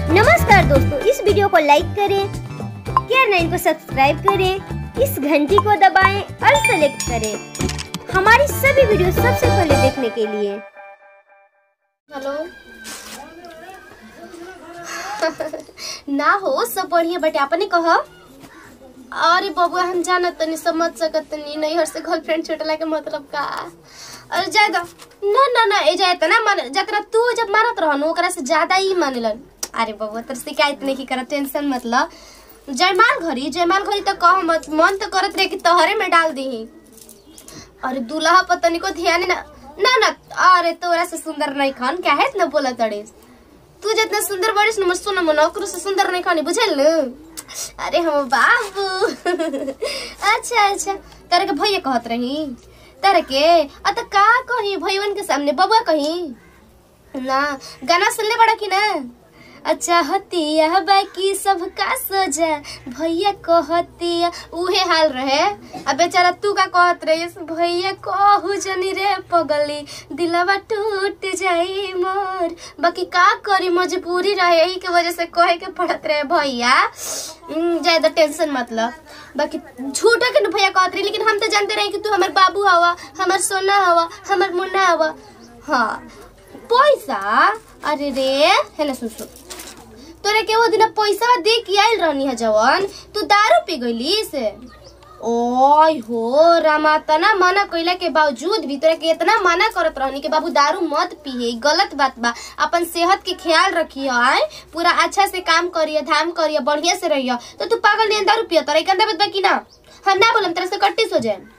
नमस्कार दोस्तों इस वीडियो को लाइक करें केयर नाइन को सब्सक्राइब करें इस घंटी को दबाएं और सेलेक्ट करें हमारी सभी वीडियो सबसे पहले देखने के लिए हेलो ना हो सब बढ़िया बटे अपने कह अरे बबुआ हम जानत तनी समझ सकत तनी नहीं हर से गर्लफ्रेंड छुटला के मतलब का अरे जाए दो ना ना ना ए जाए ना मान जकरा तू जब मानत रहन ओकरा से ज्यादा ही मानेलन अरे बबुआ तर शिकायत नहीं की कर टेंशन मतलब जयमाल घरी जयमाल घरी तो कह मत मन तो करत रहे कि तोहरे में डाल दी अरे दूल्हा पतनी को ध्यान ना ना ना अरे तोरा से सुंदर नहीं खान क्या है ना बोला तड़े तू जितना सुंदर बड़ीस न सुन मन ओकरो से सुंदर नहीं खानी बुझल न अरे हम बाबू अच्छा अच्छा तारे के भैया कहत रही तारे के अ त का कही भैयवन के सामने बबुआ कही ना गाना सुनले बड़ा की ना अच्छा हतिया बाकी सबका सजा भैया कहतिया उहे हाल रहे अब बेचारा तू का कहत रहे भैया कहू जनी रे पगली दिलवा टूट जाई मोर बाकी का करी मजबूरी रहे यही के वजह से कहे के पड़त रहे भैया हम्म, ज्यादा टेंशन मतलब बाकी झूठा के न भैया कहत रही लेकिन हम तो जानते रहे कि तू हमार बाबू हवा हमार सोना हवा हमार मुन्ना हवा हाँ पैसा अरे रे है ना सुन सुन तोरे के वो दिन पैसा दे के आइल रहनी है जवन तू दारू पी गईली से ओय हो रामा तना मना कइला के बावजूद भी तोरे के इतना मना करत रहनी कि बाबू दारू मत पिए गलत बात बा अपन सेहत के ख्याल रखियो आय पूरा अच्छा से काम करिए धाम करिए बढ़िया से रहियो तो तू पागल नहीं दारू पियो तोरा कंदा बात बा कि ना हम ना बोलम तेरे से कट्टी हो जाए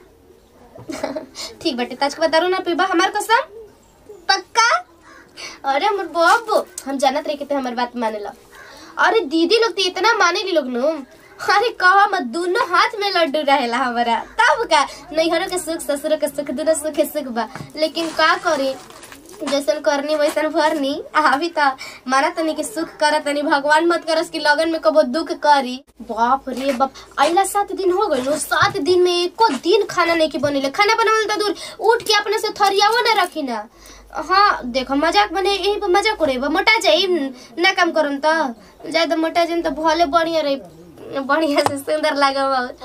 ठीक बाटे ताज के बाद दारू ना पीबा हमार कसम पक्का अरे हमर बाबू हम जानत रहे कि ते हमर बात मानेला अरे दीदी लोग तो इतना माने ली लोग नु अरे कहा मत दोनों हाथ में लड्डू रहेला हमारा तब का नैहरों के सुख ससुरों के सुख दोनों सुख ही सुख बा लेकिन का करी जैसन करनी वैसन भरनी अभी तो माना तनी कि सुख कर तनी भगवान मत करस कि लगन में कबो दुख करी बाप रे बाप अइला सात दिन हो गइल सात दिन में एको दिन खाना नहीं की बनेले खाना बनावल तो दूर उठ के अपने से थरियावो ना रखी ना हाँ देखो मजाक बने यही पर मजाक उड़े मोटा जाई ना काम करम तो ज्यादा मोटा जाई तो भले बढ़िया रही बढ़िया से सुंदर लगा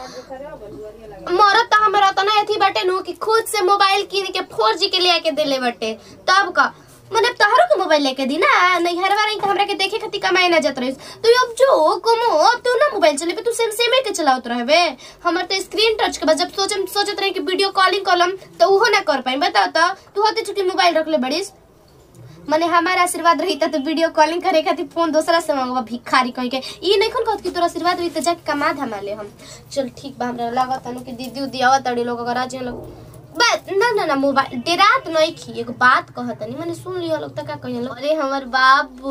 मरत तो हमारा तो ना अथी बाटे नु कि खुद से मोबाइल कीन के फोर जी के ले के दिले बाटे तब का मैंने तोहरो के मोबाइल लेके दी ना नहीं हर बार हमरा के देखे खातिर कमाए ना जात रही तो अब जो कमो अब तू ना मोबाइल चले तू सेम सेम के चलावत रहबे हमर तो स्क्रीन टच के बाद जब सोचम सोचत रहे कि वीडियो कॉलिंग कॉलम तो उहो ना कर पाई बताओ तो तू होते चुकी मोबाइल रख ले बड़ीस मने हमारा आशीर्वाद रही तो वीडियो कॉलिंग करे खातिर फोन दूसरा से मंगवा भिखारी कह के ई नहीं खन कहत कि तोरा आशीर्वाद रही तो जाके कमा धमा ले हम चल ठीक बा हमरा लागत अनु कि दीदी उदी आवत तड़ी लोग अगर आज लोग बस ना ना ना मोबाइल डेरात नहीं खी एक बात कहत नहीं मैंने सुन लिया लोग तक का कहिए लोग अरे हमर बाबू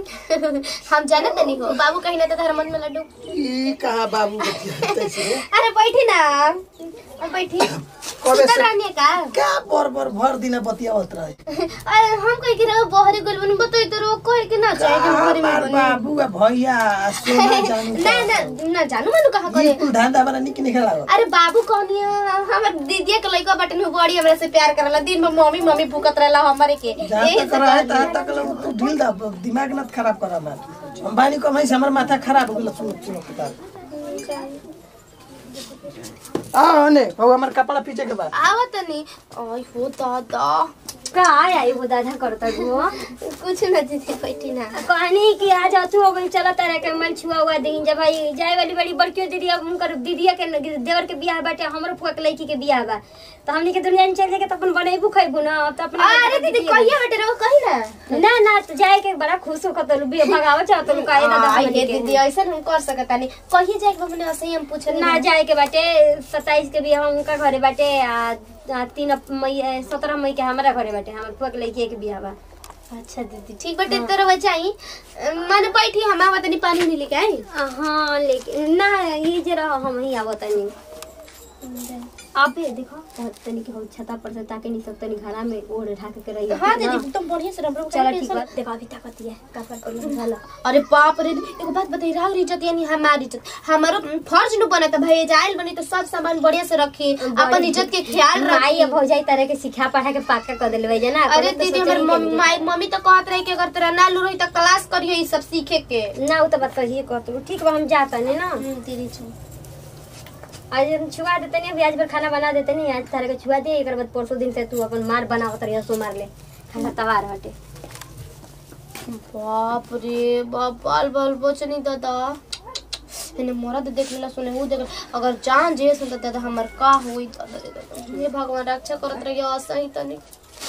हम जाने तनी हो बाबू कहीं ना तो तार मन में लड्डू ई कहा बाबू बतियाते से अरे बैठी ना अब बैठी कबे सुतल से रहनी का क्या बर बर भर दिन बतियावत रहे अरे हम कह के रहो बहरी गोल बनी बताई तो रो कह के ना चाहे कि कहाँ घरे में बार बनी बाबू आ भैया सोना जानू ना ना ना जानू मनु कहा करे बिल्कुल धंधा वाला निक निकल लागत अरे बाबू कहनी हमर दीदी के लइका बटन हो बड़ी हमरा से प्यार करला दिन में मम्मी मम्मी भूकत रहला हमरे के जहाँ यही तक से रहे कहली। तहाँ तक लोग तू ढील दा दिमाग न खराब करा मत हम बानी कमाई से हमर माथा खराब हो गेल सुन सुन किताब आ ने हो हमर कपड़ा पीछे के बाद आवत नहीं आई हो दादा का आई वो दादा करता गो कुछ ना दीदी बैठी ना कहनी कि आज अथु हो गई चला तारा के मन छुआ हुआ दिन जब भाई जाए वाली बड़ी बड़की दीदी अब उनकर दीदिया के न- देवर के बियाह बाटे हमरो फुआ के लड़की के बियाह बा तो हमनी के दुनिया में चल जाके तो अपन बनेबू खइबू ना अब तो अपन अरे दीदी कहिया बेटे रहो कही ना ना ना तो जाए के बड़ा खुश हो कतलू बे भगावत चाहत लू काहे दादा आई हमनी ये के। दीदी ऐसा हम कर सकता नहीं कहिए जाए हमने ऐसे ही हम पूछे ना जाए के बाटे सताईस के बियाह उनका घरे बाटे आ आ, तीन अप- मई सत्रह मई के हमारा घरे बाटे हमर फुआ के लड़की के बियाह बा अच्छा दीदी ठीक बेटे तेरे बच्चा आई माने बैठी हम आवत नहीं पानी नहीं लेके आई हाँ लेकिन ना ये जरा हम ही आवत नहीं अबे देखो तो तनी के हम छता पर से ताके नहीं सब तनी घरा में ओढ़ ढाके के रही हाँ दीदी तुम बढ़िया से रम चलो ठीक बा देखो अभी ताकत है का कर कर चलो अरे बाप रे एगो बात बताई राहुल इज्जत यानी हमारी इज्जत हमारो फर्ज नु बना था भाई जाइल बनी तो सब सामान बढ़िया से रखी अपन इज्जत के ख्याल माई रखी अब हो जाई तरह के सिखा पढ़ा के पाका कर देले जना अरे दीदी हमर मम्मी माई- मम्मी तो कहत रही कि अगर तेरा ना लू रही तो क्लास करियो ई सब सीखे के ना वो तो बात कहिए कहत ठीक बा हम जाता नहीं ना दीदी छो आज हम छुआ देते नहीं अभी आज भर खाना बना देते नहीं आज तारे के छुआ दे एक बाद परसों दिन से तू अपन मार बनावत रही सो मार ले खाना तवार हटे बाप रे बाप बाल बाल बचनी दादा इन्हें मरद देख लेला सुने हु देख अगर जान जे सुनता दादा हमर का होई दादा रे दादा हे भगवान रक्षा करत रहिए असही तनी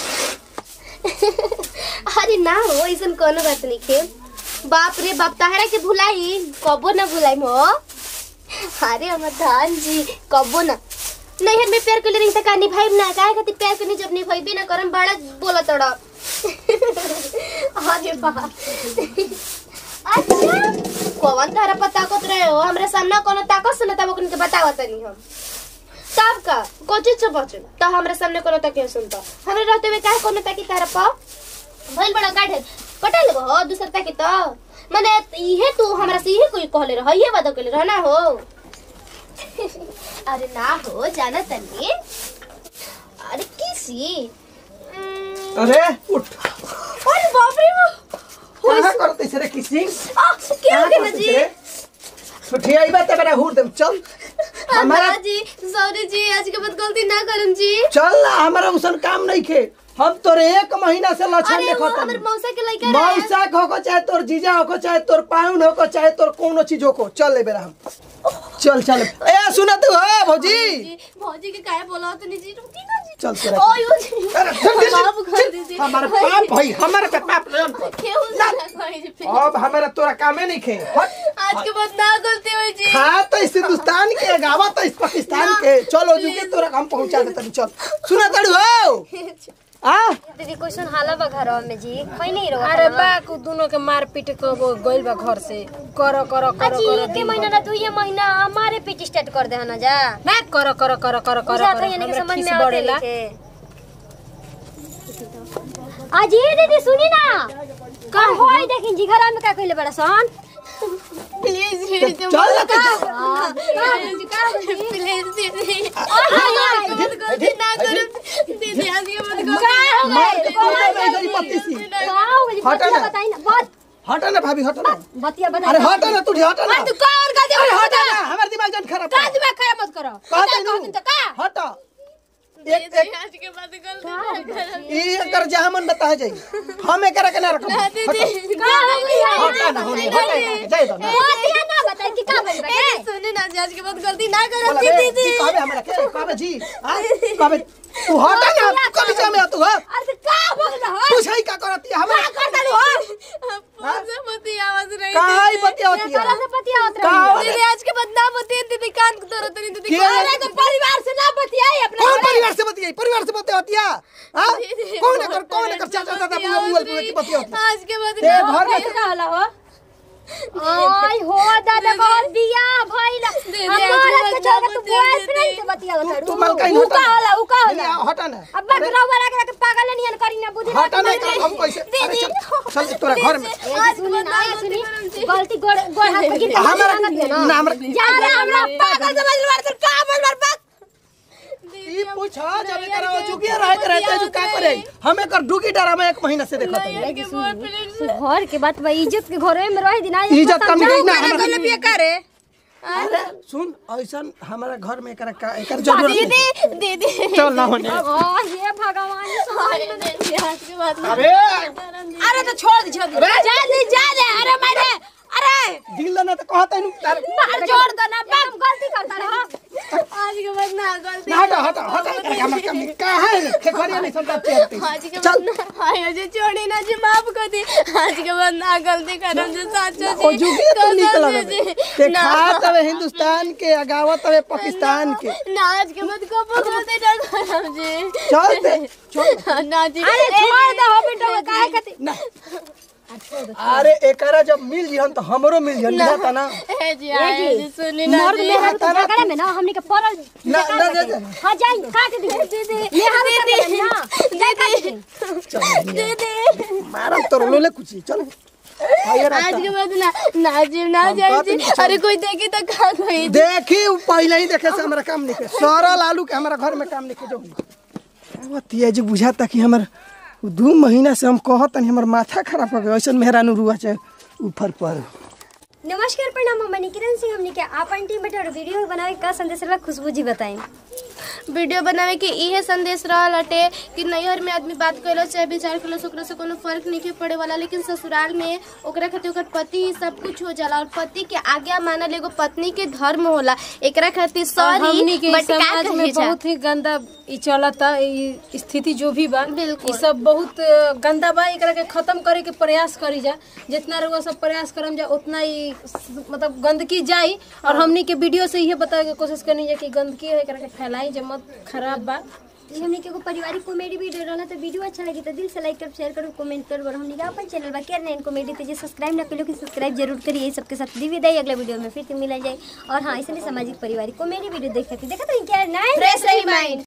अरे ना हो ऐसन कोनो बात नहीं के बाप रे बाप ताहरा के भुलाई कबो ना भुलाई मो अरे हमर धान जी कबो ना नहीं मैं प्यार कर ले रही का निभाई ना काहे खातिर प्यार करनी जब निभाई भी ना करम बड़ा बोला तड़ा अरे बाप अच्छा कौन तारा पता कत रहे हो हमरे सामने कोनो ताकत सुना तब उनके बतावा तनी हम तब का कोची छ बचन त हमरे सामने कोनो तके सुनता हमरे रहते हुए काहे कोनो तकी तारा पा भइल बड़ा काठे कटा लेबो हो दूसर तकी त माने इहे तू हमरा से इहे कोई कहले रह ये बात कहले रह ना हो अरे ना हो जाना तनी अरे किसी उम्म, अरे उठ अरे बाप रे बाप कहाँ करते से रे किसी आ, क्या हो गया ना जी छुट्टी आई बात बड़ा हुर दम चल हमारा हमारा जी सॉरी जी आज के बाद गलती ना करम जी चल ना हमारा उसन काम नहीं खे हम तोरे एक महीना से लक्षण अरे वो देखत हमर मौसा के लइका रहे मौसा हो चाहे तोर जीजा हो चाहे तोर पाउन हो चाहे तोर कोनो चीज हो चल ले बेरा हम चल चल ए सुना तू हो भौजी जी भौजी के काहे बोला तो नहीं जी रुकी ना जी चल तेरा ओयो जी अरे जल्दी से, बाबू कर चल, दीजिए हमारा पाप भाई हमारे पे पाप नहीं कर। केहू से ना कहे जी फिर। अब हमारा तोरा कामे नहीं खे हट आज के बाद ना गलती हुई जी खा तो इस हिंदुस्तान के गावा तो इस पाकिस्तान के चलो जुगे तोरा हम पहुंचा देते चल सुना तड़ू हो आ दीदी कोई सुन हाला बा घर में जी कोई नहीं रहो अरे बाक दोनों के मार पीट के वो गइल बा घर से करो करो करो अजी करो एक महीना ना दू ये महीना हमारे पीट स्टार्ट कर दे ना जा ना करो करो करो करो करो बुझा था करो यानी कि हमरा समझ खीस में आते बढ़ेला अजी दीदी सुनी ना का होई देखिन जी घर में का कइले बड़ा सन प्लीज जी चल ना तू प्लीज दीदी हट, गलती ना करो दीदी आज के बाद गलती का हो मार गए के कौन है भाई तेरी पत्ती सी का हो गई हटा बतिया ना। बताई ना बात हटा ना भाभी हटा ना बतिया बताई अरे हटा ना तू हटा ना तू कौन का अरे हटा ना हमार दिमाग जन खराब का कर दिमाग खराब मत करो कहते कहते नहीं तो का हटा एक एक आज के बाद गलती ना करो ई एकर जहामन बता जाई हम एकरा के ना रखब हटा का हो गई हटा ना होने हटा ना जाए दो ना बतिया ना बताई कि का भइल बा सुने ना जी, आज के बाद गलती ना करो बोला बे, जी कहबे हमरा के कहबे जी हां कहबे तू हटा ना कभी जा में तू हां अरे का हो गई हो पूछाई का करती है हमरा कर दलू हो फोन से मती आवाज रही काई बतिया होती तरह है से बतिया होत का रही दीदी आज के बाद ना मती दीदी कान को दर्द नहीं दीदी के अरे तो परिवार से ना बतियाई अपने कौन परिवार से बतियाई परिवार से बतिया होती है हां कौन कर कौन कर चाचा दादा बुआ बुआ की बतिया होती है आज के बाद ते ना घर में का होला हो आई हो दादा बहुत बिया भइल हमारा के छोड़ के तू बॉयफ्रेंड से बतिया होत तू मलकाई उ का होला उ का होला हटा ना अब बगरा वाला के पागल नियन करी ना बुद्धि हटा ना कर हम कैसे अरे चल चल तोरा घर में सुनी ना सुनी गलती गोड़ गोड़ हाथ गिर हमारा ना हमरा जा रे हमरा पागल समझ मार तर का बोल मार बात ई पूछो जब एकरा जुगिया रहे के रहते जो का करे हम एकर डुगी डरा में एक महीना से देखत हई घर के बात बा इज्जत के घरे में रह दिना इज्जत कम गई ना हमरा गले पिए करे अरे सुन ऐसन हमारा घर में एकरा का एकर जरूरत नहीं दीदी चल ना होने हां हे भगवान आज के बाद अबे अरे तो छोड़ दे छोड़ दे जा दे जा दे अरे मारे अरे दिल ना तो कहत है तार मार जोड़ दो ना बाप गलती करता रहा आज के बाद ना गलती ना हटा हटा हटा एकरा हमर कमी का है खेखरिया नहीं संता चलती आज के चल बाद ना हाय अजय छोड़ी ना जी माफ कर दी आज के बाद ना गलती करम जी साचा ओ जी जुगिया तो निकल जी, ते ना खात हवे हिंदुस्तान के अगावत हवे पाकिस्तान के ना आज के बाद कब गलती ना करम जी चल दे चल ना जी अरे छोड़ दो हो बेटा काहे खातिर ना अरे एकरा जब मिल जिहन तो हमरो मिल जिहन बुझाता ना ए जी आए जी सुनी ना मर्द मेहर तो झगड़ा में ना हमनी के पड़ल ना ना दे दे हां जाई काट दी दीदी मेहर ना जाई काट दी चल दीदी मारम तो लोले कुछ चल आइए आज रास्ता के बाद ना ना जी ना हम जाए कहते जी नहीं, चल। अरे कोई देखी तो का कोई देखी उ पहले ही देखे से हमारा काम निके सरल आलू के हमारा घर में काम निके जो वो तिया जी बुझाता कि हमर उ दू महीना से हम कहत नहीं हमर माथा खराब हो गया ऐसा मेहरानू रुआ चाहे ऊपर पर नमस्कार प्रणाम हम किरण सिंह हमने के आपन टीम बैठे और वीडियो बनावे का संदेश रहा खुशबू जी बताएं वीडियो बनावे के इहे संदेश रहल हटे कि नैहर में आदमी बात कैलो चाहे विचार कैलो से ओकरा से कोनो फर्क नहीं पड़े वाला लेकिन ससुराल में ओकरा खातिर ओकर पति ही सब कुछ हो जाला और पति के आज्ञा मानल एगो पत्नी के धर्म होला एकरा खातिर हमनी सॉरी के बट का समाज में कही जा बहुत ही गंदा ई चलता ई स्थिति जो भी बा बिल्कुल। ई सब बहुत अ, गंदा बा एकरा के खत्म करे के प्रयास करी जा जितना रउआ सब प्रयास करम जा उतना ही स- मतलब गंदगी जाई और हमनी के वीडियो से ये बतावे के कोशिश करनी जा कि गंदगी है एकरा के फैलाई जे मत खराब बा जी हमने के एगो पारिवारिक कॉमेडी वीडियो रहला तो वीडियो अच्छा लगी तो दिल से लाइक कर शेयर करो कमेंट करो और हमने के अपन चैनल बा केयर नाइन कॉमेडी ते जे सब्सक्राइब ना करियो कि सब्सक्राइब जरूर करिए ये सबके साथ दी विदाई अगले वीडियो में फिर से मिला जाए और हाँ ऐसे सामाजिक पारिवारिक कॉमेडी वीडियो देख सकते देखा तो क्या नाइन फ्रेश रही माइंड